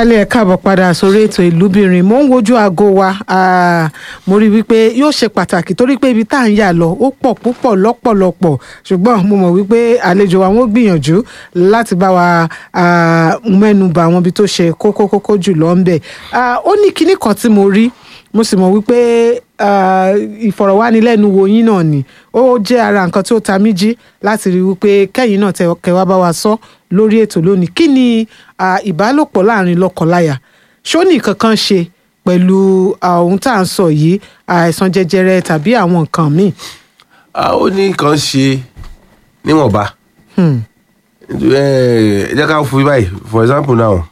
aráalé ẹ káàbọ̀ padà sórí ètò ìlúbìnrin mò ń wojú aago wa ah, mo rí i wípé yóò ṣe pàtàkì torí pé ibi tá à ń yà lọ ó pọ̀ púpọ̀ lọ́pọ̀lọpọ̀ ṣùgbọ́n mo mọ̀ wípé àlejò wa wọ́n gbìyànjú láti bá wa ah, mẹ́nu bà àwọn ibi tó ṣe kókó kókó jù lọ ń bẹ̀ Ah, ó ní kinní kan tí mo rí mo sì mọ̀ wípé ah, ìfọ̀rọ̀wánilẹ́nuwò yín náà ni ó jẹ́ ara nǹkan tí ó ta mí jí láti rí wípé kẹ́yìn náà tẹ kẹwàá bá wa sọ lórí ètò lónìí kí ni ah, ìbálòpọ̀ láàrin lọ́kọláya ṣó ní kankan ṣe pẹ̀lú ah, ohun tá à ń sọ yìí àìsàn jẹjẹrẹ tàbí àwọn nǹkan míì. a ó ní nǹkan ṣe níwọ̀nba Hmm. ẹ ẹ jẹ́ ká fún báyìí for example now